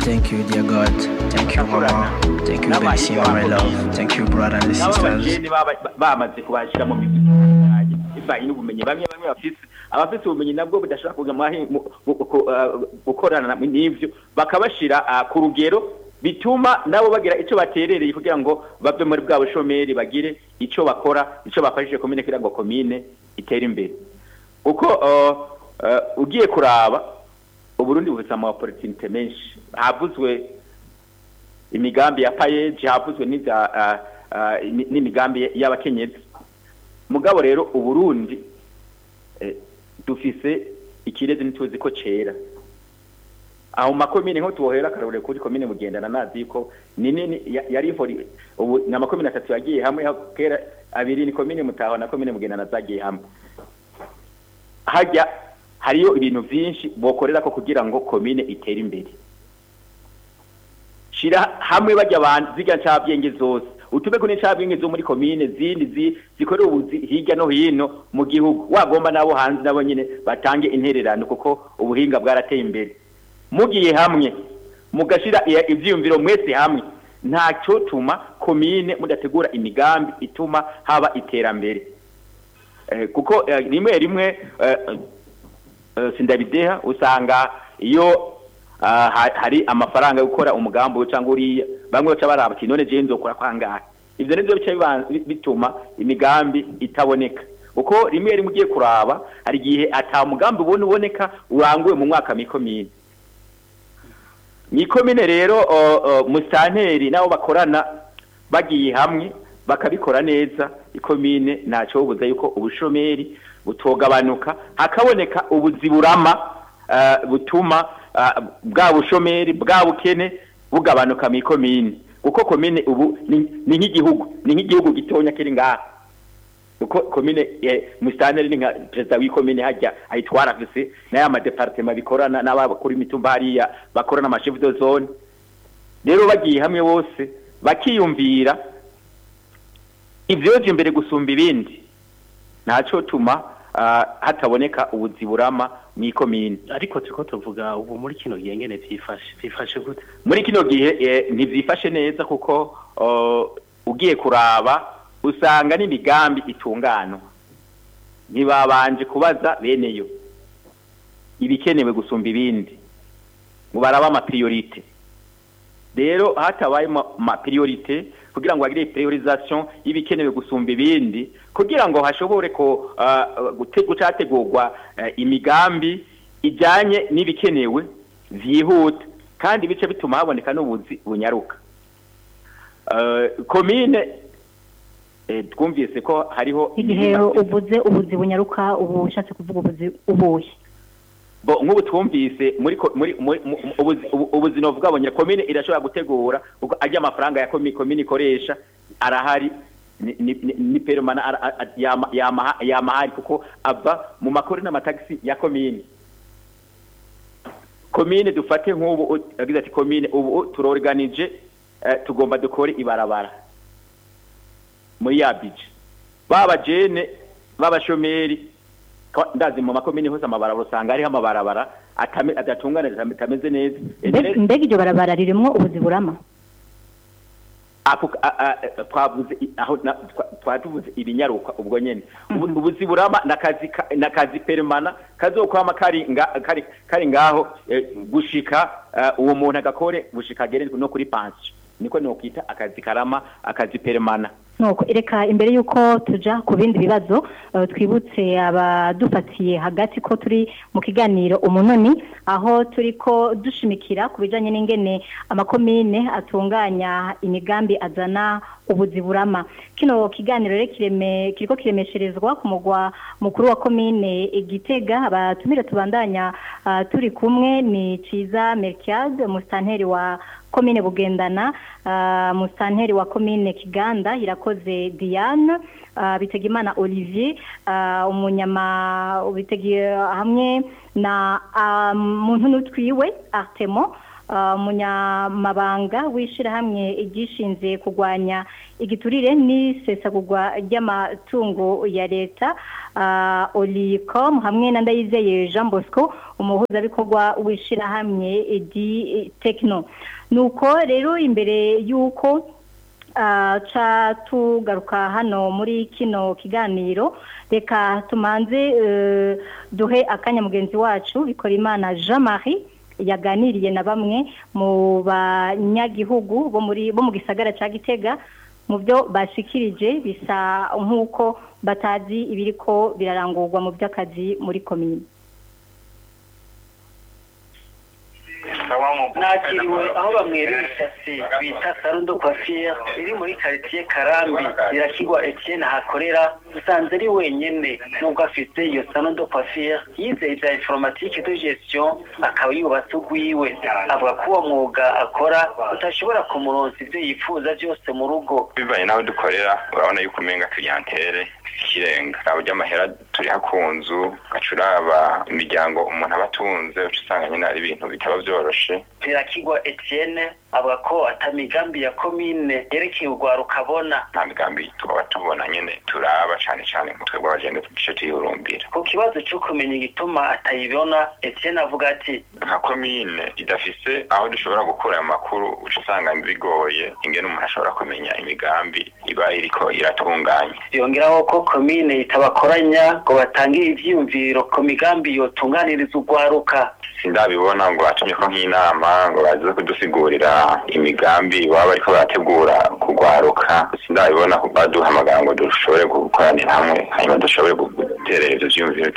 Thank you, dear God. Thank you, Mama. Thank you, Bellissima, my love. Thank you, brother and nabo sisters. abajene baba- bamaze kubashyira mu migwi bivanye n'ubumenyi bamwe bamwe bafise abafite ubumenyi nabwo budashobora kuja mu mahi- mu- mu- ku- ah, gukorana na- n'ivyo bakabashira ah, ku rugero bituma nabo bagira ico baterereye kugira ngo bave muri bwa bushomeri bagire ico bakora ico bafashije komine kugira ngo komine itere imbere uko ah, ah, ugiye kuraba uburundi bufise ama opportunité menshi havuzwe imigambi ya payeji havuzwe n'ibya ah, ah, ni- n'imigambi y'abakenyezi mugabo rero uburundi eh, dufise ikirezi ntituzi ko cera aho mu makomine nko tubohera akarore kuri komine mugendana nazi yuko ni nini ya- yari ihori ubu ni amakomine atatu yagiye hamwe aho kera abiri ni komine mutaho na komine mugendana zagiye hamwe hajya hariyo ibintu vyinshi bokorera ko kugira ngo komine itere imbere shira hamwe bajya abantu ziga ncabwenge zose utube kune ncabwenge zo muri komine zindi zi, zikorera ubuzi hirya no hino mu gihugu wagomba nabo hanze nabo nyine batange intererano kuko ubuhinga bwarateye imbere mugiye hamwe mugashira i- ivyiyumviro mwese hamwe nta cyotuma komine mudategura imigambi ituma haba iterambere eh, kuko eh, rimwe rimwe eh, eh, sindabideha usanga iyo ah, ha- hari amafaranga yo gukora umugambi uyu cyangwa uriya bamwe baca baraba ati none jewe nzokora kwangahe ivyo nivyo bica biban- bi- bituma imigambi itaboneka uko rimwe rimwe ugiye kuraba hari igihe ata mugambi ubona uboneka uranguwe mu mwaka mikomine mikomine rero o- o, musitanteri nabo bakorana bagiye hamwe bakabikora neza ikomine ntacyo bubuza yuko ubushomeri butogabanuka hakaboneka ubuzi burama eh, butuma eh, bwa bushomeri bwa bukene bugabanuka mu ikomine kuko komine ubu ni ni nk'igihugu ni nk'igihugu gitonya kiri ngaha uko komine eh, musitanteri ni nka perezida w'ikomine hajya ayitwara afise n'aya madepartema bikorana n'abakuru imitumba hariya bakorana amashefu de zone rero bagiye hamwe bose bakiyumvira ivyoje imbere gusumba ibindi ntaco tuma ah, hataboneka ubuzi burama mw'ikomine ariko turiko tuvuga ubu muri kino gihe ngene vyifashe vyifashe gute muri kino gihe eh, ntivyifashe neza kuko oh, ugiye kuraba usanga n'imigambi itunganwa ntibabanje kubaza beneyo ibikenewe gusumba ibindi ngo baraba amapriorite rero hatabaye amapriorite kugira ngo bagire priorisation y'ibikenewe gusumba ibindi kugira ngo hashobore ko uh, gute- gucategurwa uh, imigambi ijanye n'ibikenewe vyihuta kandi bice bituma haboneka n'ubuzi bunyaruka uh, komine eh, twumvise ko hariho igihe uvuze ubuzi bunyaruka ubu ushatse kuvuga ubuzi ubuhe bo nk'ubu twumvise muri ko- muri muri- mu- mu- ubuzi- ubu- ubuzima bwabonye komine irashobora gutegura uko ajya amafaranga ya komi- komine ikoresha arahari ni- ni ni- ni permana ara- a- a- yama- yama- yamahari kuko ava mu makori n'amatagisi ya komine komine dufate nk'ubu u- yagize ati komine ubu turorganije eh, tugomba dukore ibarabara muri ya bije baba jene b'abashomeri Kwa- ndazi mu makomine hose amabarabara usanga hariho amabarabara atame- adatunganije atameze neza Mbe- mbega iryo barabara ririmwo ubuzi burama ako a- a- twavuze i- aho na- twa- twatuvuze ibinyaruka ubwo nyene Ubu- ubuzi burama nakazi ka- nakazi permana kazokwama kari nga- kari kari ngaho eh, gushika eh, uwo muntu agakore gushika agere no kuri pension niko nokwita akazi karama akazi permana nuko reka imbere y'uko tuja ku bindi bibazo eh, twibutse abadufatiye hagati ko turi mu kiganiro umunoni aho turiko dushimikira ku bijanye n'ingene amakomine atunganya imigambi azana ubuzi burama kino kiganiro rero kireme kiriko kiremesherezwa ku mugwa mukuru wa komine igitega abatumire tubandanya ah, turi kumwe ni ciza merkiade musitanteri wa komine bugendana uh, musitanteri wa komine kiganda irakoze diane uh, bitegimana olivier uh, umunyama bitegi hamwe na uh, muntu n'utwiwe artemo ah, munyamabanga w'ishirahamwe igishinze kurwanya igiturire n'isesagurwa ry'amatungo ya leta ah, Olicom hamwe na Ndayizeye Jean Bosco umuhuzabikorwa w'ishirahamwe di Techno nuko rero imbere y'uko ah, ca tugaruka hano muri kino kiganiro reka tumanze eh, duhe akanya mugenzi wacu bikora imana Jean Marie yaganiriye na bamwe mu banyagihugu bo muri bo mu gisagara ca Gitega mu byo bashikirije bisa nk'uko batazi ibiriko birarangurwa mu by'akazi muri komine nakiriwe aho bamwerera isasi bita sarundo coiffure iri muri quartier karambi irakigwa etienne hakorera usanze ari wenyene nubwo afite iyo sarundo coiffure yize ivya informatique de gestion akaba yubatse ugwiwe avuga ko uwo mwuga akora utashobora kumuronsa ivyo yifuza vyose mu rugo bivanye n'aho dukorera urabona yuko umenga clientele ikirenga abo ry'amahera turiha ku nzu ugaca uraba imiryango umuntu aba atunze uca usanga nyine ari ibintu bitaba vyoroshe Ntirakigwa Etienne avuga ko ata migambi ya komine yerekeye urwaruka abona nta migambi tukaba tubona nyene turaba cane cane nka twebwe abagenda tugice tuyihurumbira ku kibazo cyo kumenya igituma atayibona Etienne avuga ati nka komine idafise aho dushobora gukura ayo makuru uca usanga bigoye ingene umuntu ashobora kumenya imigambi iba iriko iratunganya yongeraho ko komine itabakoranya ngo batangire ivyiyumviro ku migambi yotunganiriza urwaruka sindabibona ngo batumye ko nk'inama ngo baze kudusigurira imigambi baba bariko barategura kugwaruka sindabibona ko baduhamagara ngo dushobore gukoranira hamwe hanyuma dushobore guterera ivyo vyiyumviro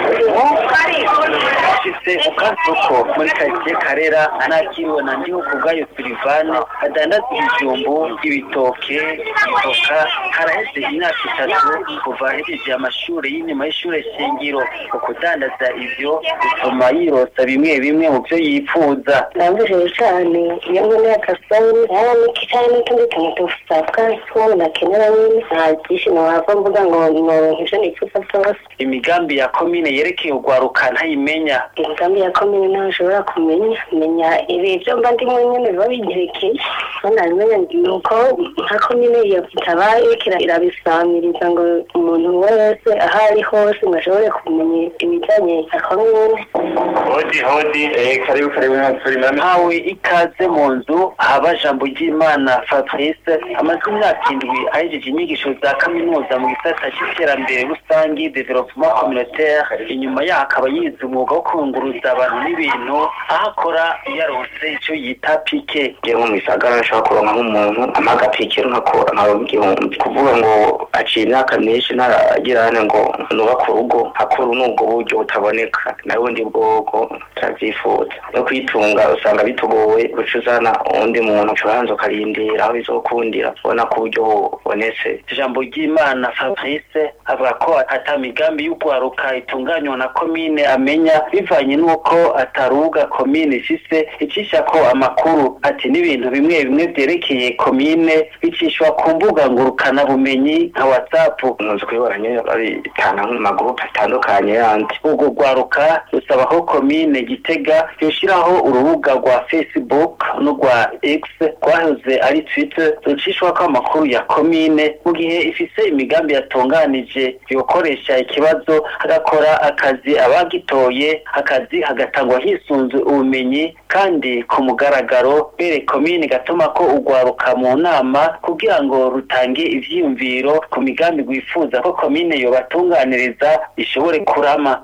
ashitse ukasoko muri karitsiye karera anakiriwe na ndiho kubwayo silivane adandaza ibijumbu ibitoke ivoka haraheze imyaka itatu kuva ahejeje amashuri y'inyuma y'ishure shingiro ukudandaza ivyo bituma yirosa bimwe bimwe mu vyo yifuza ndabujije cyane iyo mbona akasabune yaba niki cyane n'utundi tuntu dusabwa tw'umuntu nakenera nyine nta byishimo wava mvuga ngo ngo ivyo nifuza byose imigambi ya komine yerekeye urwaruka ntayimenya imigambi ya komine nawe ushobora kumenya menya ibi byo mba ndimo nyine biba binyerekeye aho nabimenya ni uko nka komine iyo itabaye iriko irabisamiriza ngo umuntu wese aho ari hose ngo ashobore kumenya ibijyanye na komine hodi hodi eh karibu karibu na ntawe ikaze mu nzu haba jambo ry'imana fabrice amaze imyaka indwi ahejeje inyigisho za kaminuza mu gisata cy'iterambere rusange development communautaire inyuma yaho akaba yize umwuga wo kunguruza abantu n'ibintu aho akora yaronse icyo yita pike ngiye nko mu gisagara nshobora kuronka nk'umuntu ampa agapikiro nkakora nkaba igihumbi kuvuga ngo aciye imyaka myinshi ntaragira hane ngo nubake urugo hakora n'ubwo buryo butaboneka nawe bundi bwoko turabyifuza no kwitunga usanga bitugoye guca uzana uwundi muntu ucuranza ukarindira aho bizokundira ubona ko uburyo bubonetse ijambo ry'imana fabrice avuga ko ata migambi y'urwaruka itunganywa na komine amenya bivanye n'uko ataruga komine ifise icisha ko amakuru ati n'ibintu bimwe bimwe vyerekeye komine bicishwa ku mbuga ngurukana bumenyi nka whatsapp nkunze kubibona nyine babitana mu magurupe atandukanye yandi urwo rwaruka rusaba ko komine gitega yoshiraho urubuga rwa facebook n'urwa x rwahoze ari twitter rucishwako amakuru ya komine mu gihe ifise imigambi yatunganije yokoresha ikibazo hagakora akazi abagitoye akazi hagatangwa hisunze ubumenyi kandi ku mugaragaro bere komine gatuma ko urwaruka mu nama kugira ngo rutange ivyiyumviro ku migambi rwifuza ko komine yobatunganiriza ishobore kurama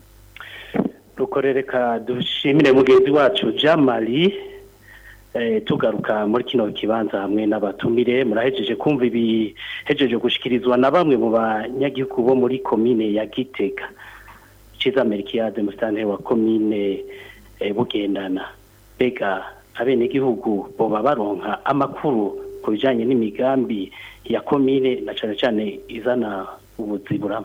rukorereka dushimire mugenzi wacu jean marie tugaruka muri kino kibanza hamwe n'abatumire murahejeje kumva ibihejeje gushikirizwa na bamwe mu banyagihugu bo muri komine ya gitega ciza amerikiyade musitanteri wa komine bugendana mbega abenegihugu boba baronka amakuru ku bijanye n'imigambi ya komine na cane cane izana ubuziburama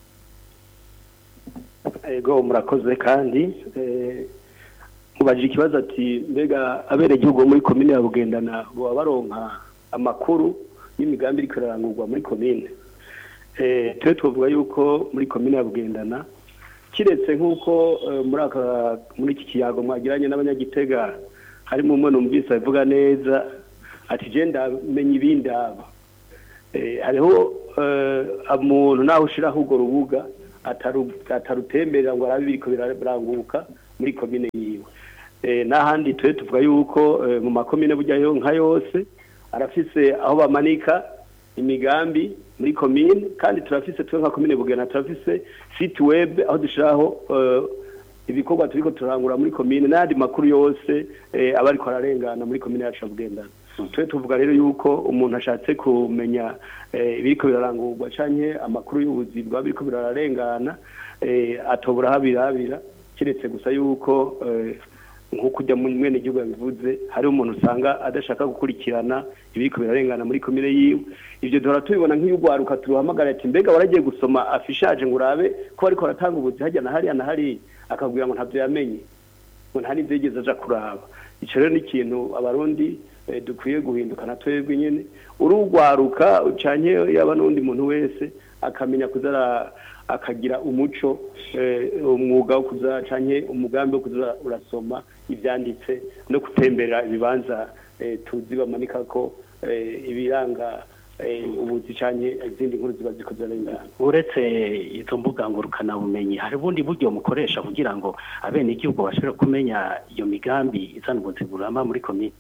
ego murakoze kandi mubajije ikibazo ati mbega abenegihugu muri komine ya bugendana baba baronka amakuru y'imigambi iriko irarangurwa muri komine twe twavuga yuko muri komine ya bugendana kiretse nk'uko muri aka muri iki kiyago mwagiranye n'abanyagitega harimo umwe numvise avuga neza ati je ndamenya ibindi aba Eh, hariho eh, umuntu naho ushiraho urwo rubuga ataru- atarutemberera ngo arabe biriko biraranguka muri komine yiwe Eh, n'ahandi twe tuvuga yuko eh, mu makomine burya yo nka yose arafise aho bamanika imigambi muri komine kandi turafise twe nka komine bugena turafise site web aho dushiraho eh, ibikorwa turiko turangura muri komine n'ayandi makuru yose eh, aba ariko ararengana muri komine yacu ya bugendana twe tuvuga rero yuko umuntu ashatse kumenya eh, ibiriko birarangurwa canke amakuru y'ubuzi bwaba biriko birarengana eh, atobora aho abirabira kiretse gusa yuko eh, nk'uko ujya mu mwene gihugu yabivuze hari umuntu usanga adashaka gukurikirana ibiriko birarengana muri komine yiwe ivyo duhora tubibona nk'iyugwaruka turuhamagara ati mbega waragiye gusoma afishaje ngo urabe ko bariko baratanga ubuzi hajya na hariya na hariya akabwira ngo ntavyo yamenye ngo nta n'ivyo yigeze aja kuraba ico rero ni ikintu abarundi eh, dukwiye guhinduka na twebwe nyene urugwaruka canke yaba n'undi muntu wese akamenya kuzara akagira umuco eh, umwuga wo kuza canke umugambi wo kuza urasoma ivyanditse no gutembera ibibanza eh, tuzi bamanika ko eh, ibiranga eh, ubuzi canke izindi nkuru ziba ziko zirarengana uretse izo mbuga ngurukanabumenyi hari ubundi buryo mukoresha kugira ngo abenegihugu bashobore kumenya iyo migambi izana ubuzi burama muri komine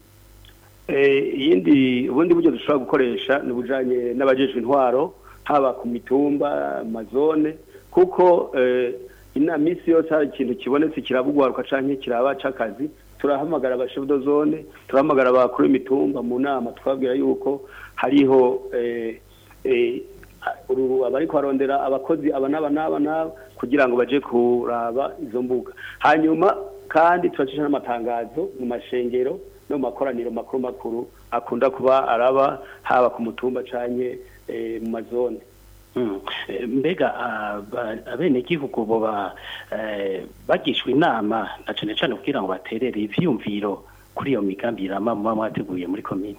Eh, iyindi ubundi buryo dushobora gukoresha ni ubujanye n'abajejwe intwaro haba ku mitumba amazone kuko eh, ina misi yose hari ikintu kibonetse kirabugwaruka canke kiraba c'akazi turahamagara abashefu zone turahamagara abakuru b'imitumba mu nama twabwira yuko hariho eh, eh, uru- abariko barondera abakozi aba n'aba n'aba n'aba kugira ngo baje kuraba izo mbuga hanyuma kandi turacisha n'amatangazo mu mashengero no mu makoraniro makuru makuru akunda kuba araba haba ku mutumba canke eh, mu mazone Mm. Eh, mbega aba- abenegihugu boba eh, bagishwa inama na cane cane kugira ngo baterere ivyumviro kuri iyo migambi irama muba mwateguye muri komine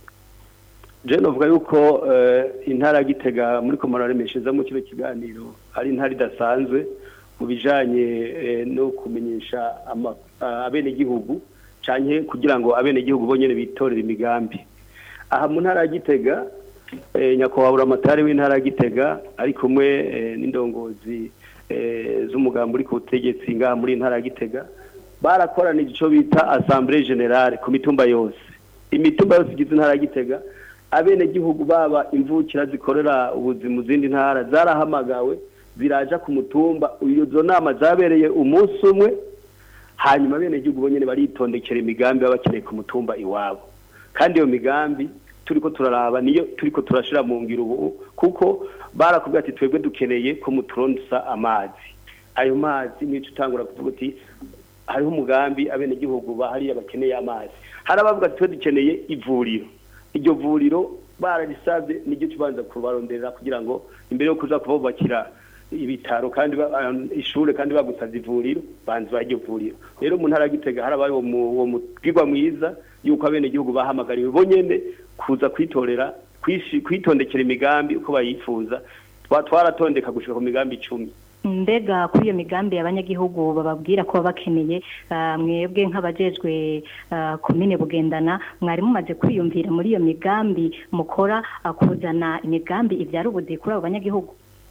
je novuga yuko eh, intara ya gitega muri komora remeshezamo kino kiganiro ari intara idasanzwe mu bijanye eh, no kumenyesha ama- ah, abenegihugu canke kugira ngo abenegihugu bonyene bitorere imigambi aha mu ntara ya gitega eh, nyakubahwa amatari w'intara ya gitega ari kumwe eh, n'indongozi eh, z'umugambi uri ku butegetsi ngaha muri intara ya gitega barakoranije ico bita assemblée générale ku mitumba yose imitumba yose igize intara ya gitega abenegihugu baba imvukira zikorera ubuzi mu zindi ntara zarahamagawe ziraja ku mutumba izo nama zabereye umunsi umwe hanyuma abenegihugu bonyene baritondekera imigambi baba bakeneye ku mutumba iwabo kandi iyo migambi turiko turaraba niyo turiko turashira mu ngiro ubu kuko barakubwira ati twebwe dukeneye ko muturonsa amazi ayo mazi nico utangura kuvuga uti hariho umugambi abenegihugu bahariya bakeneye amazi hari abavuga ati twe dukeneye ivuriro iryo vuriro bararisabye niryo tubanza kubaronderera kugira ngo imbere yo kuza kububakira ibitaro kandi ba- ah, ishure kandi bagusavye ivuriro banze baryo vuriro rero mu ntara ya gitega harabaye uwo mu- uwo mubwirwa mwiza yuko abenegihugu bahamagariwe bonyene kuza kwitorera kwishi- kwitondekera imigambi uko bayifuza Twa- twaratondeka gushika ku migambi icumi mbega kuri iyo migambi abanyagihugu bababwira ko baba bakeneye ah, mwebwe nk'abajejwe ah, komine bugendana mwari mumaze kwiyumvira muri iyo migambi mukora ah, kuzana imigambi ibyara ubuzi kuri abo banyagihugu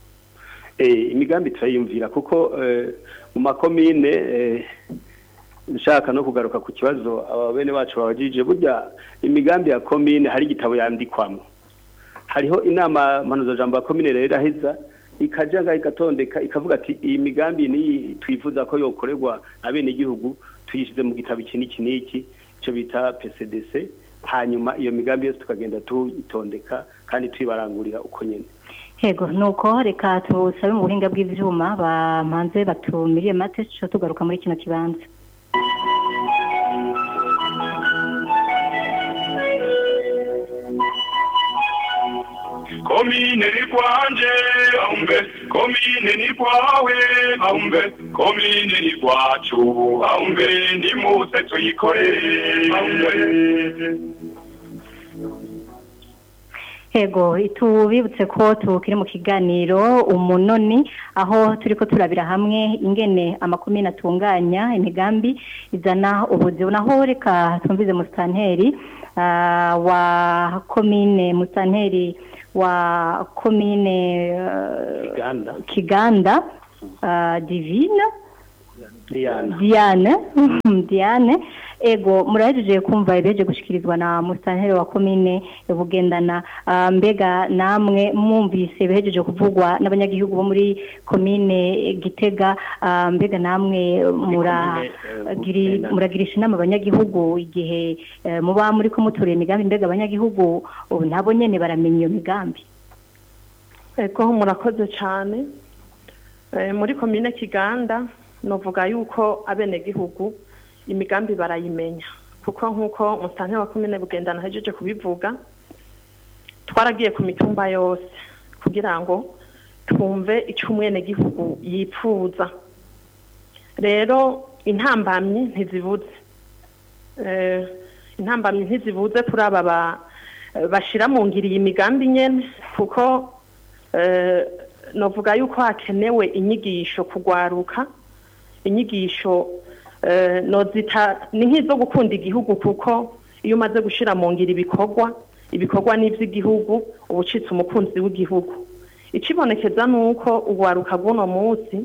eh, imigambi turayumvira kuko eh, mu makomine eh, nshaka no kugaruka ku kibazo aba bene bacu babajije burya imigambi ya komine hari igitabo yandikwamo hariho inama mpanuzajambo ya komine rero iraheza ikaja ngaho igatondeka ikavuga ati iyi migambi niyi twifuza ko yokorerwa abenegihugu tuyishize mu gitabo iki n'iki n'iki ico bita PCDC hanyuma iyo migambi yose tukagenda tuyitondeka kandi tuyibarangurira uko nyene Hego nuko reka tusabe mu buhinga bw'ivyuma bamanze batumiriye mate cyo tugaruka muri kino kibanza komine ni kwanje aumbe komine ni kwawe aumbe komine ni kwacu aumbe nimuse tuyikorere aumbe Ego tubibutse ko tukiri mu kiganiro umunoni aho turiko turabira hamwe ingene amakomine atunganya imigambi izana ubuzi naho reka twumvize musitanteri ah, wa komine musitanteri wa komine ah, Kiganda. Kiganda ah, Divine Diana Diane Diane ego murahejeje kumva ibeje gushikirizwa na musitanteri wa komine bugendana ah, mbega namwe mwumvise bejeje kuvugwa n'abanyagihugu bo muri komine Gitega ah, mbega namwe mura giri- muragirisha inama abanyagihugu igihe eh, muba muri ko muturiye imigambi mbega abanyagihugu ubu nabo nyene baramenya iyo migambi Ego murakoze cyane Eh, muri komine Kiganda novuga yuko abenegihugu imigambi barayimenya kuko nk'uko musitanteri wa komine bugendana ahejeje kubivuga twaragiye ku mitumba yose kugira ngo twumve icyo umwenegihugu yipfuza rero intambamyi ntizibuze Eh, intambamyi ntizibuze kuri aba ba- bashira mu ngiri iyi migambi nyene kuko eh, novuga yuko hakenewe inyigisho kugwaruka inyigisho eh, nozita ni nk'izo gukunda igihugu kuko iyo umaze gushira mu ngiro ibikorwa ibikorwa n'ivy'igihugu uba ucitse umukunzi w'igihugu ikibonekeza ni uko ugwaruka bw'uno munsi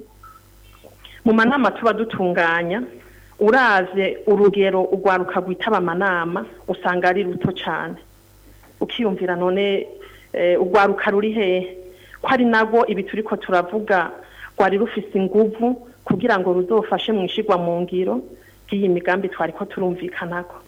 mu manama tuba dutunganya uravye urugero ugwaruka rwitaba amanama usanga ari ruto cane ukiyumvira none eh, ugwaruka ruri hehe ko ari nabwo ibi turiko turavuga rwari rufise inguvu kugira ngo ruzofashe mu ishigwa mu ngiro ry'iyi migambi twariko turumvikanako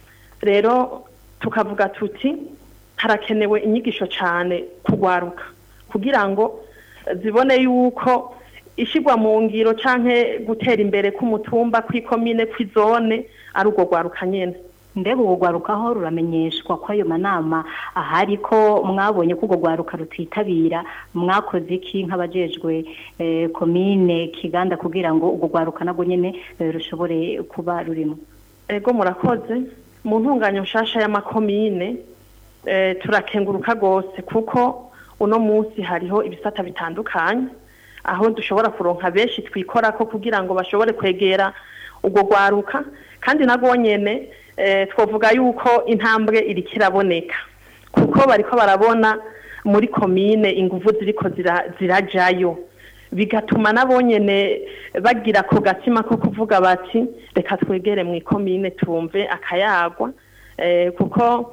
rero tukavuga tuti harakenewe inyigisho cane kugwaruka kugira ngo zibone yuko ishigwa mu ngiro canke gutera imbere k'umutumba kw'ikomine kw'izone ari urwo rwaruka nyene mbega ubwo rwaruka aho ruramenyeshwa ko ayo manama ahari ko mwabonye ko urwo rwaruka rutitabira mwakoze iki nk'abajejwe eh, komine kiganda kugira ngo urwo rwaruka nabwo nyene eh, rushobore kuba rurimo ego murakoze mu ntunganyo nshasha y'amakomine eh, turakenguruka rwose kuko uno munsi hariho ibisata bitandukanye aho dushobora kuronka benshi twikorako kugira ngo bashobore kwegera urwo rwaruka kandi nabwo nyene eh, twavuga yuko intambwe iriko iraboneka kuko bariko barabona muri komine inguvu ziriko zira- zirajayo bigatuma nabo nyene bagira ku gatima ko kuvuga bati reka twegere mu ikomine tumve akayagwa eh, kuko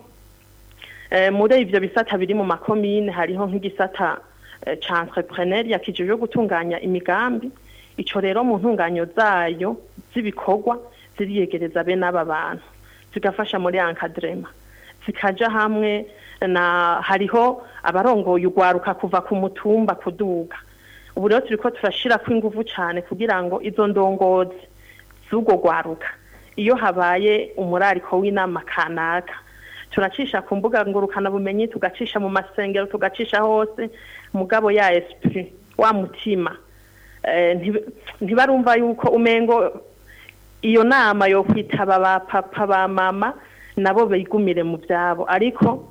eh, muri ivyo bisata biri mu makomine hariho nk'igisata eh, ca entrepreneuria kijejwe gutunganya imigambi ico rero mu ntunganyo zayo z'ibikorwa ziriyegereza bene aba bantu zigafasha muri encadrement zikaja hamwe na hariho abarongoye ugwaruka kuva ku mutumba kuduga ubu rero turiko turashirako inguvu cane kugira ngo izo ndongozi z'urwo rwaruka iyo habaye umurariko w'inama kanaka turacisha ku mbuga ngurukana bumenyi tugacisha mu masengero tugacisha hose mugabo ya esprit wa mutima eh, nti- ntibarumva yuko umengo iyo nama yo kwitaba ba papa ba mama nabo bigumire mu byabo ariko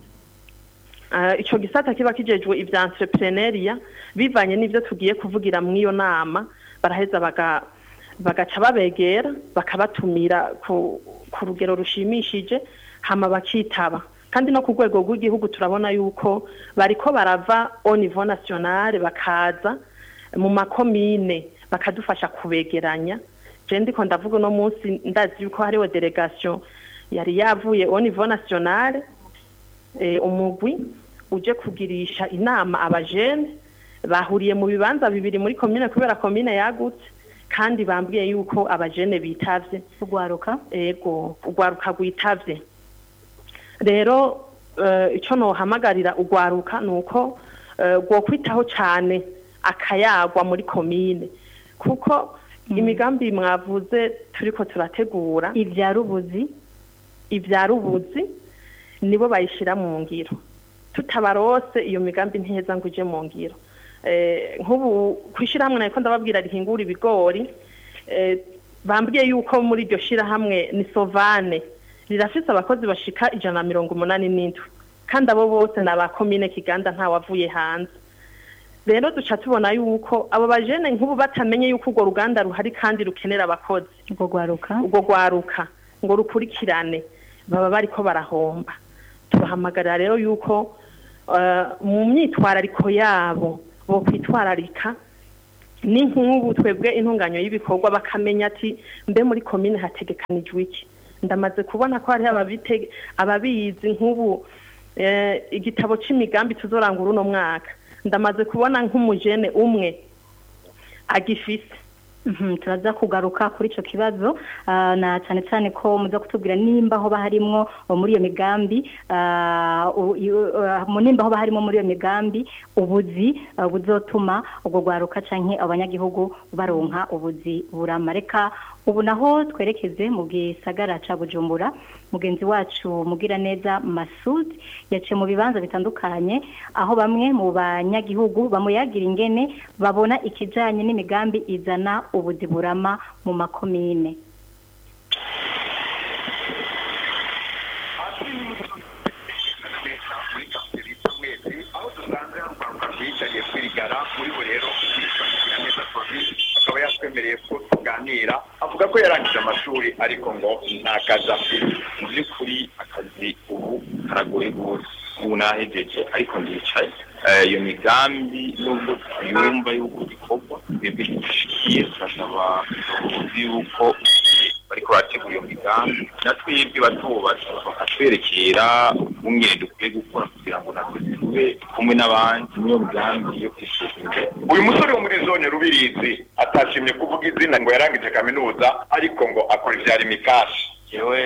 uh, ico gisata kiba kijejwe ivya entrepreneuria bivanye n'ivyo tugiye kuvugira mu iyo nama baraheza baga bagaca babegera bakabatumira ku, ku rugero rushimishije hama bakitaba kandi no ku rwego rw'igihugu turabona yuko bariko barava au niveau national bakaza mu makomine bakadufasha kubegeranya je ndiko ndavuga uno munsi ndazi yuko hariho delegation yari yavuye au niveau national eh, umugwi uje kugirisha inama abajene bahuriye mu bibanza bibiri muri komine kubera komine yagutse kandi bambwiye yuko abajene bitavye urwaruka ego urwaruka rwitavye rero eh, ico nohamagarira urwaruka nuko eh, rwokwitaho cane akayagwa muri komine kuko imigambi mwavuze turiko turategura ivyara ubuzi ivyara ubuzi nibo bayishira mu ngiro tutabarose iyo migambi ntiheza ngo ije mu ngiro eh, nk'ubu kwishirahamwe nariko ndababwira rihingura ibigori eh, bambwiye yuko muri iryo shirahamwe ni sovane rirafise abakozi bashika ijana na mirongo umunani n'indwi kandi abo bose ni abakomine kiganda ntawavuye hanze rero duca tubona yuko abo bajene nk'ubu batamenye yuko urwo ruganda ruhari kandi rukenera abakozi urwo rwaruka urwo rwaruka ngo rukurikirane baba bariko barahomba tubahamagarira rero yuko eh, mu myitwarariko yabo bo kwitwararika ni nk'ubu twebwe intunganyo y'ibikorwa bakamenya ati mbe muri komine hategekanijwe iki ndamaze kubona ko hariho ababite- ababizi nk'ubu eh, igitabo c'imigambi tuzorangura uno mwaka ndamaze kubona nk'umujene umwe agifise Mhm, turaza kugaruka kuri ico kibazo ah, na cyane cyane ko muza kutubwira nimba aho baharimo muri iyo migambi ah, u- yu- ah, mu nimba aho baharimo muri iyo migambi ubuzi ah, buzotuma ubwo rwaruka canke abanyagihugu baronka ubuzi burama reka ubu naho twerekeze mu gisagara ca Bujumbura mugenzi wacu mugira neza Masud yaciye mu bibanza bitandukanye aho bamwe mu banyagihugu bamuyagira ingene babona ikijanye n'imigambi izana ubuzi burama mu makomine aho dusanze urwaruka rwiyicariye kwirigara muri bo rero kwitwakira neza covid akaba yatwemereye ko tuganira avuga ko yarangije amashuri ariko ngo nta kazi afite mu by'ukuri akazi ubu karagoye rwose ubu nahejeje ariko ndicaye Eh, iyo migambi nubwo tuyumva yuko ikorwa twebwe ntidushikiye turasaba ubuzi yuko bariko barategura iyo migambi natwebwe batubatse bakatwerekera ubumwe dukwiye gukora kugira ngo natwe tube kumwe n'abandi niyo migambi yo kwiteza imbere uyu musore wo muri zone rubirizi atashimye kuvuga izina ngo yarangije kaminuza ariko ngo akora ivyara imikashi jewe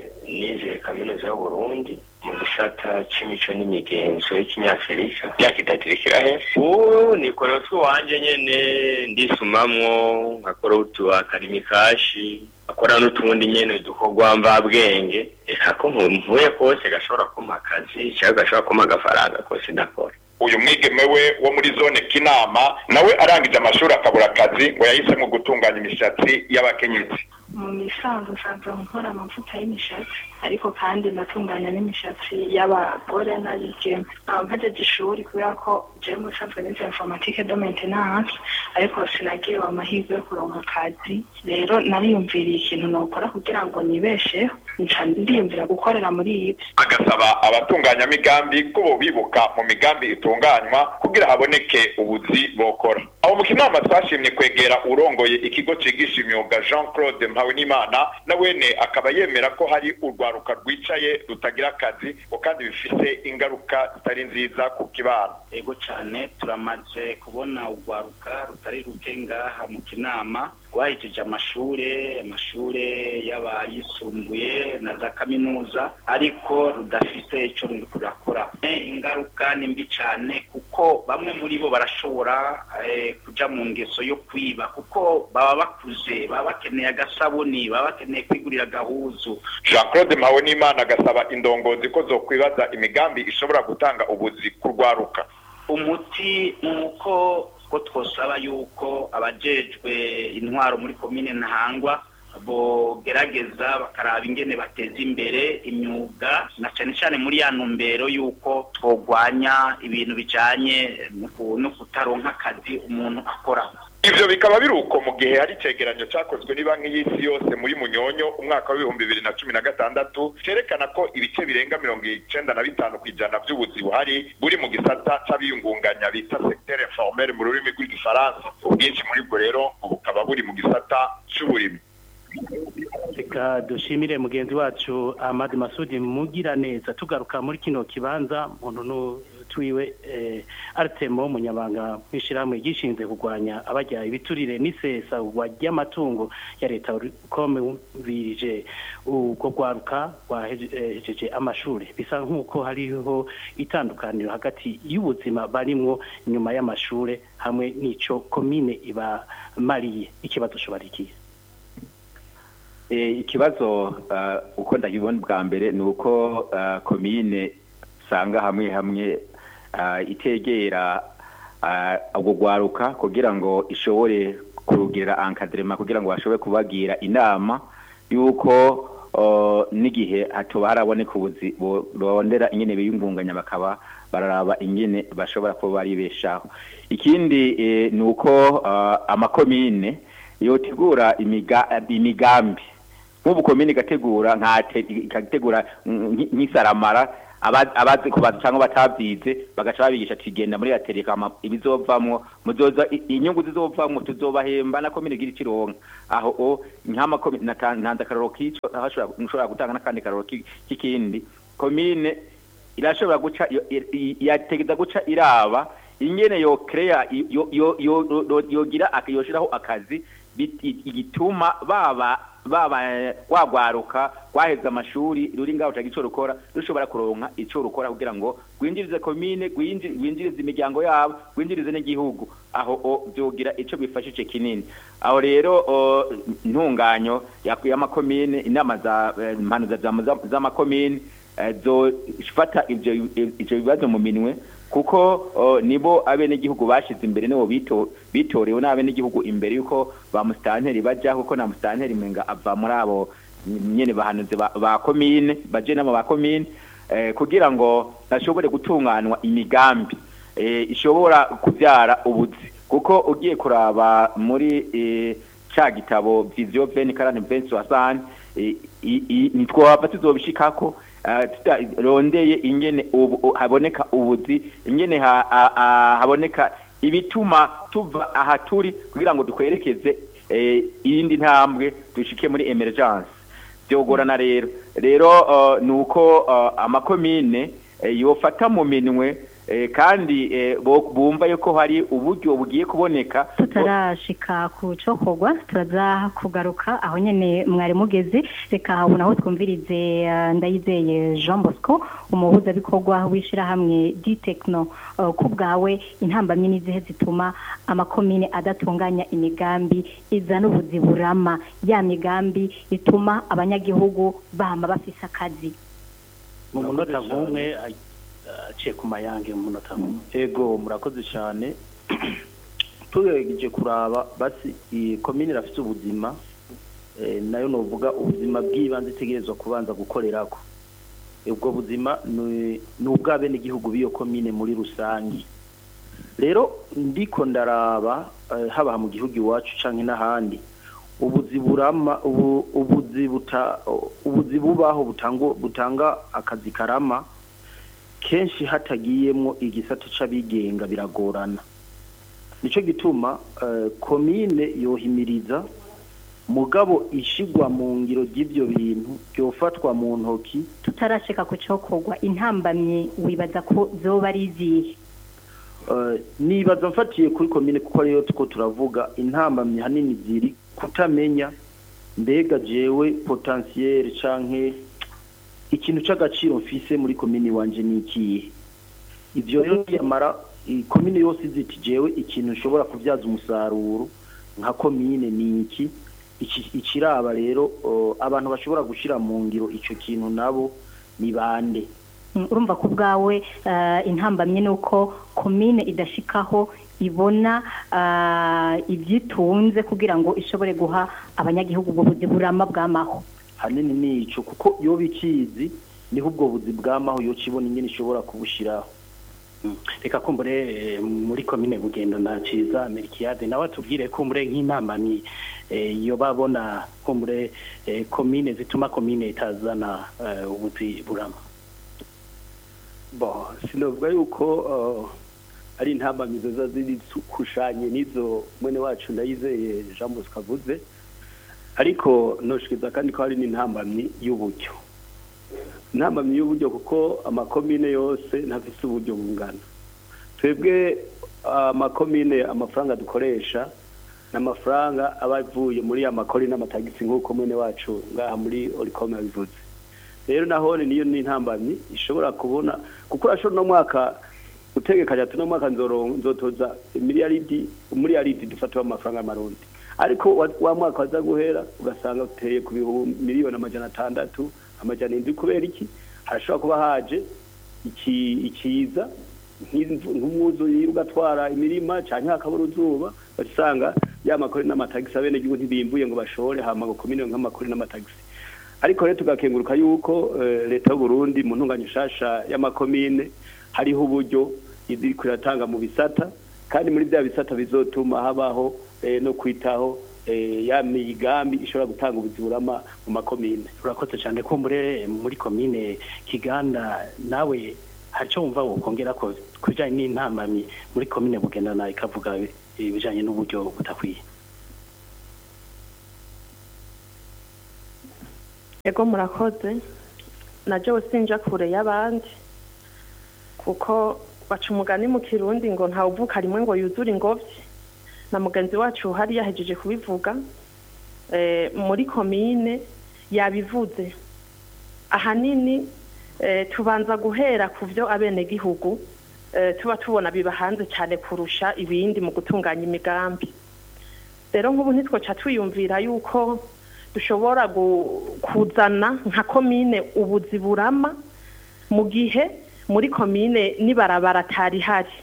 nize kaminuza y'uburundi mu gisata c'imico n'imigenzo y'ikinyafurika myaka itatu irikira hepfo ubu nikora utw'iwanje nyene ndisumamwo nkakora utu akarimikashi akora n'utundi nyene dukorwa mvabwenge ako mvuye kose gashobora kumpa akazi cyangwa gashobora kumpa agafaranga kose ndakora uyu mwigeme we wo muri zone kinama nawe arangije amashuri akabura akazi ngo yahisemo gutunganya imishatsi y'abakenyezi mu misanzu nsanzwe nkora amavuta y'imishatsi ariko kandi ndatunganya n'imishatsi y'abagore n'abigeme nkaba mpajeje ishuri kubera ko jewe mu bisanzwe nize informatike do maintenance ariko sinagiriwe amahirwe yo kuronka akazi rero nariyumviriye ikintu nokora kugira ngo nibesheho nca ndiyumvira gukorera muri ibi agasaba abatunganyamigambi ko bo bibuka mu migambi itunganywa kugira haboneke ubuzi bokora aho mu kinama twashimye kwegera urongoye ikigo cigisha imyuga jean claude mpawenimana na wene akaba yemera ko hari urwaruka rwicaye rutagira akazi ngo kandi bifise ingaruka zitari nziza ku kibano ego cyane turamaze kubona urwaruka rutari ruke ngaha mu kinama rwahejeje amashure amashure y'abayisumbuye na za kaminuza ariko rudafite icyo ruri kurakora Eh, ingaruka ni mbi cyane kuko bamwe muri bo barashobora eh, kuja mu ngeso yo kwiba kuko baba bakuze baba bakeneye agasabuni baba bakeneye kwigurira agahuzu jean claude mpawenimana agasaba indongozi ko zokwibaza imigambi ishobora gutanga ubuzi ku rwaruka umuti ni uko ko twosaba yuko abajejwe intwaro muri komine ntahangwa bogerageza bakaraba ingene bateza imbere imyuga na cyane cyane muri ya ntumbero y'uko twogwanya ibintu bijanye no ku- no kutaronka akazi umuntu akora ivyo bikaba biri uko mu gihe hari icegeranyo cakozwe n'ibanki y'isi yose muri munyonyo umwaka w'ibihumbi bibiri na cumi na gatandatu cerekana ko ibice birenga mirongo icenda na bitanu kw'ijana vy'ubuzi buhari buri mu gisata c'abiyungunganya bita secteur informel mu rurimi rw'igifaransa ubwinshi muri bwo rero bukaba buri mu gisata c'uburimyi reka dushimire mugenzi wacu Ahmad Masudi mugira neza tugaruka muri kino kibanza muntu twiwe eh, Artemo munyabanga mwishirahamwe gishinze kugwanya abajya ibiturire n'isesa ry'amatungo ya leta kome birije ubwo gwaruka rwahejeje amashuri bisa nk'uko hariho itandukaniro hagati y'ubuzima barimwo nyuma y'amashure hamwe n'ico komine ibamariye ikibazo shobarikiye ikibazo uko ndabibona bwa mbere ni uko komine usanga hamwe hamwe itegera ubwo gwaruka kugira ngo ishobore kurugira ankaderema kugira ngo bashobore kubagira inama y'uko uh, n'igihe hatoba haraboneka ubuzi borondera ingene biyungunganya bakaba bararaba ingene bashobora kuba baribeshaho ikindi eh, ni uko uh, amakomine yotegura imiga, imigambi nk'ubu komine igategura nkate ikategura nk- nk'isaramara aba- abazi kubaza cyangwa batabyize bagaca babigisha ati genda muri atereka ibizovamwo muzoza i- inyungu zizovamwo tuzobahemba na komine igira ikironka aho o nk'amakomine nata- ntanze akarorero k'ico aho ashobora- nshobora gutanga n'akandi karorero ki- k'ikindi komine irashobora guca yo- i- i- yategeza guca iraba ingene yo kreya yo yo yo yo- yogira ak- yoshiraho akazi bit- i- igituma baba baba eh, wagwaruka gwaheza amashuri ruri ngaho caga ico rukora rushobora kuronka ico rukora kugira ngo gwinjirize komine gwinji- gwinjirize imiryango yabo gwinjirize n'igihugu aho o vyogira ico bifashije kinini aho rero o, ntunganyo yakwiye amakomine inama za eh, impanuza za- za- z'amakomine eh, zofata ivyo ivyo bibazo mu minwe kuko o, nibo abenegihugu bashize imbere nibo bito bitorewe n'abenegihugu imbere yuko ba musitanteri bajaho kuko na musitanteri menga ava muri abo nyene bahanuzi ba, ba komine baje nabo ba komine eh, kugira ngo bashobore gutunganwa imigambi eh, ishobora kuvyara ubuzi kuko ugiye kuraba muri eh, ca gitabo vision 2040 2060 eh, i- i- nitwohava tuzobishikako eh, tutarondeye ingene ubu u- haboneka ubuzi ingene ha- ha- ha- haboneka ibituma tuva aha turi kugira ngo dukwerekeze eh, iyindi ntambwe dushike muri emergence byogorana rero rero uh, ni uko uh, amakomine eh, yofata mu minwe eh, kandi eh, bo- bumva yuko hari uburyo bugiye kuboneka tutarashika ku cokorwa turaza kugaruka aho nyene mwari mugeze reka ubu naho twumvirize eh, ndayizeye Jean Bosco umuhuzabikorwa w'ishirahamwe D-Techno eh, ku bwawe intambamyi n'izihe zituma amakomine adatunganya imigambi izana ubuzi burama ya migambi ituma abanyagihugu bama bafise akazi mu munota nk'umwe a- aciye ku mayange mu munota nk'umwe ego murakoze cyane tugerageje kuraba basi iyi komine irafite ubuzima eh, nayo novuga ubuzima bw'ibanze itegerezwa kubanza gukorerako ubwo buzima ni ni ubw'abenegihugu b'iyo komine muri rusange rero ndiko ndaraba eh, haba mu gihugu iwacu canke n'ahandi ubuzi burama ubu- ubuzi buta ubuzi bubaho butanga butanga akazi karama kenshi hatagiyemwo igisata c'abigenga biragorana nico gituma eh, komine yohimiriza mugabo ishigwa mu ngiro ry'ivyo bintu byofatwa mu ntoki tutarashika ku cokorwa intambamyi wibaza ko zoba ari izihe Eh, nibaza mfatiye kuri komine kuko ariyo tuko turavuga intambamyi hanini ziri kutamenya mbega jewe potentiel canke ikintu c'agaciro mfise muri komine wanje ni ikihe ivyo rero yamara i- komine yose iziti jewe ikintu nshobora kubyaza umusaruro nka komine ni iki Iki- ikiraba rero oh, abantu bashobora gushira mu ngiro ico kintu nabo ni bande Mm, urumva ko ubwawe eh, intambamye ni uko komine idashikaho ibona eh, ibyitunze kugira ngo ishobore guha abanyagihugu ubwo buzi burama bw'amaho hanini ni ico kuko iyo bikizi niho ubwo buzi bw'amaho yo kibona ingene ishobora kubushiraho reka kumbure eh, muri komine bugendo na ciza merikiyade nawe atubwire kumbure nk'intambamyi eh, iyo babona kumbure eh, komine zituma komine itazana eh, ubuzi burama bo sinovuga yuko uh, ari intambamizo za ziri kushanye n'izo mwene wacu ndayizeye Jean Bosco avuze ariko noshikiza kandi ko hari n'intambamyi y'uburyo intambamyi y'uburyo kuko amakomine yose ntafise uburyo bungana twebwe amakomine amafaranga dukoresha n'amafaranga aba avuye muri ya makori n'amatagisi nk'uko mwene wacu ngaha muri orikome yabivuze rero nahone niyo ni intambamyi ishobora kubona kuko urashobora no mwaka utegekanya ati no mwaka nzoro- nzotoza miliyaridi umiliyaridi dufatiwe amafaranga y'amarundi ariko wa- wa mwaka waza guhera ugasanga uteye ku bihumbi miliyoni amajana atandatu amajana indwi kubera iki harashobora kuba haje iki ikiza nk'imvu- nk'umwuzuri ugatwara imirima canke hakabura uzuba basanga ya makori n'amatagisi abenegihugu ntibimbuye ngo bashore hama ngo komine nk'amakori n'amatagisi ariko rero tugakenguruka yuko eh, leta y'u Burundi mu ntunganya nshasha y'amakomine hariho uburyo iriko iratanga mu bisata kandi muri bya bisata bizotuma habaho eh, no kwitaho eh, ya migambi ishobora gutanga ubuziburama mu makomine urakoze cyane ko muri muri komine kiganda nawe hari icyo wumva wokongera ko ku bijyanye n'intambamyi muri komine bugendana ikavuga ibijyanye n'uburyo budakwiye ego murakoze najyewe sinja kure y'abandi kuko baca umugani mu kirundi ngo ntawuvuka rimwe ngo yuzure ingobyi na mugenzi wacu hari yahejeje kubivuga eh, muri komine yabivuze ahanini eh, tubanza guhera ku byo abenegihugu eh, tuba tubona biba hanze cyane kurusha ibindi mu gutunganya imigambi rero nk'ubu ntitwoca twiyumvira yuko dushobora gu- kuzana nka komine ubuzi burama mu gihe muri komine n'ibarabara atari hari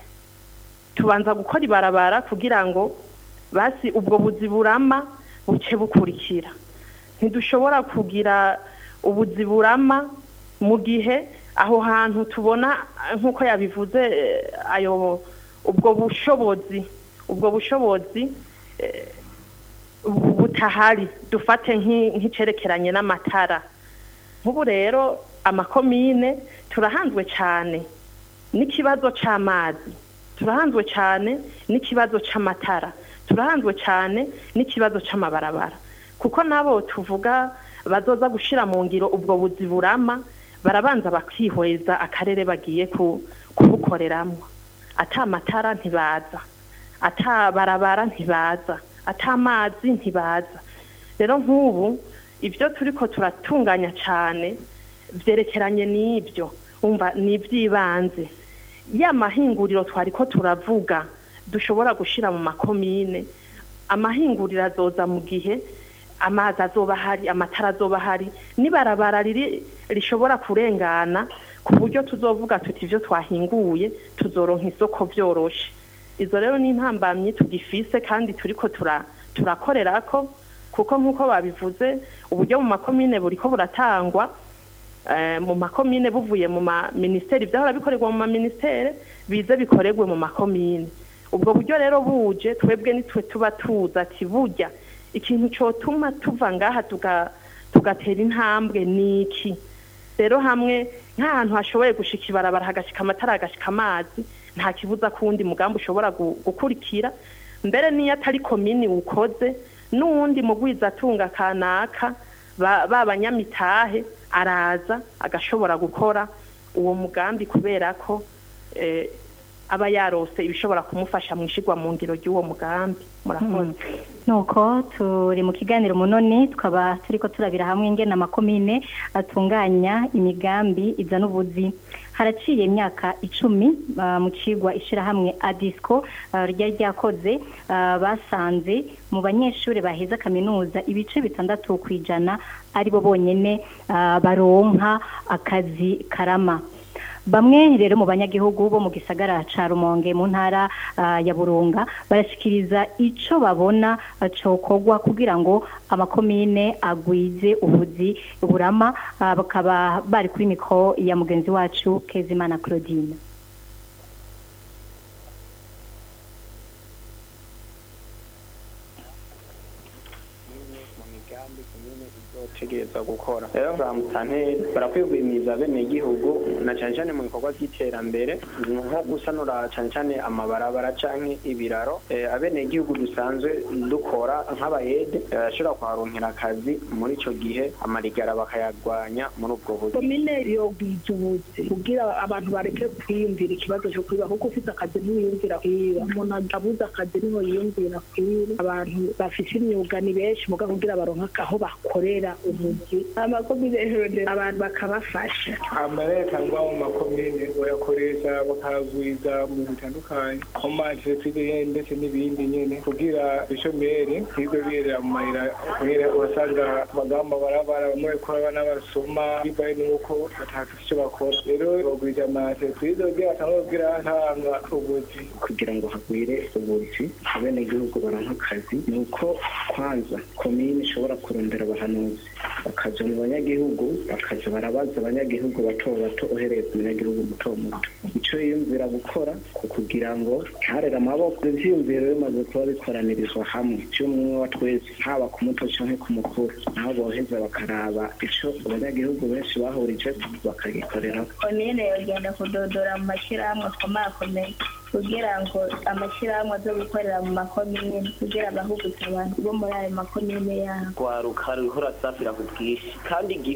tubanza gukora ibarabara kugira ngo basi ubwo buzi burama buce bukurikira ntidushobora kugira ubuzi burama mu gihe aho hantu tubona eh, nk'uko yabivuze eh, ayo ubwo bushobozi ubwo bushobozi eh, bu- butahari dufate nk'i- nk'icerekeranye n'amatara nk'ubu rero amakomine turahanzwe cyane n'ikibazo c'amazi turahanzwe cyane n'ikibazo c'amatara turahanzwe cyane n'ikibazo c'amabarabara kuko nabo tuvuga bazoza gushira mu ngiro ubwo buzi burama barabanza bakihweza akarere bagiye ku- kubukoreramwo ata matara ntibaza ata barabara ntibaza ata amazi ntibaza rero nk'ubu ibyo turiko turatunganya cyane byerekeranye n'ibyo umva ni iby'ibanze ya mahinguriro twari ko turavuga dushobora gushyira mu makomine amahinguriro azoza mu gihe amazi azoba ahari amatara azoba ahari n'ibarabara riri rishobora kurengana ku buryo tuzovuga tuti ibyo twahinguye tuzoronka isoko byoroshe izo rero ni intambamyi tugifise kandi turiko tura turakorera ko kuko nk'uko babivuze uburyo mu makomine buriko buratangwa eh, mu makomine buvuye mu maminisiteri byahora bikorerwa mu maminisiteri bize bikorerwe mu makomine ubwo buryo rero buje twebwe nitwe tuba tuza ati burya ikintu cyotuma tuva ngaha tuga- tugatera intambwe ni iki rero hamwe nk'ahantu hashoboye gushika ibarabara hagashika amatara hagashika amazi nta kibuza ko uwundi mugambi ushobora gu- gukurikira mbere n'iyo atari komini ukoze n'uwundi mugwizatunga kanaka ba ba banyamitahe araza agashobora gukora uwo mugambi kubera ko eh, aba yarose ibishobora kumufasha mu ishigwa mu ngiro ry'uwo mugambi murakoze nuko turi mu kiganiro munoni tukaba turiko turabira hamwe ingene amakomine atunganya imigambi izana ubuzi haraciye imyaka icumi ah, mu cigwa ishirahamwe adisco ah, ryari ryakoze ah, basanze mu banyeshuri baheza kaminuza ibice bitandatu ku ijana ari bo bonyene ah, baronka akazi karama bamwe rero mu banyagihugu bo mu gisagara ca Rumonge mu ntara ah, ya Burunga barashikiriza ico babona ah, cokorwa kugira ngo amakomine agwize ubuzi burama ah, bakaba bari kuri mikro ya mugenzi wacu Kezimana Claudine tegereza gukora rero bamutanteri barakwiye guhimiriza bene igihugu na cyane cyane mu bikorwa by'iterambere nko gusanura cyane cyane amabarabara canke ibiraro Eh, abene igihugu dusanzwe dukora nk'abayede eh, bashobora kuharonkera akazi muri ico gihe amarigara bakayagwanya muri ubwo buryo komine yogwiza ubuzi kugira abantu bareke kwiyumvira ikibazo cyo kwiba kuko ufite akazi ntiyumvira kwiba umuntu abuze akazi niho yiyumvira kwiba abantu bafite imyuga ni benshi muga kugira baronke aho bakorera umuzi amakomine rero abantu bakabafasha amaleta ngo mu makomine bayakoresha bakagwiza mu bitandukanye mu maentreprise ndetse n'ibindi nyene kugira ibishomeri ntibwe birera mu mayira kubera urasanga abagamba barabara bamwe bariko abana basoma bibaye nuko batafite icyo bakora rero bagwiza amaentreprise kugira batangwe kugira ntanga ubuzi kugira ngo hagwire ubuzi abenegihugu baronka akazi ni uko kwanza komine ishobora kurondera abahanuzi bakaja mu banyagihugu bakaja barabaza abanyagihugu bato bato uhereye ku munyagihugu muto muto ico yiyumvira gukora ku kugira ngo ntarere amaboko ivyiyumviro bimaze kuba bikoranirizwa hamwe vy'umwe wa twese haba ku muto canke ku mukuru naho boheza bakaraba ico abanyagihugu benshi bahurije bakagikorera komine yogenda kudodora mu mashyirahamwe akomakomeye kugira ngo amashyirahamwe aze gukorera mu makomine kugira bahugutse abantu bo muri ayo makomine yabo rwaruka ruriho urasafira ku bwinshi kandi igihugu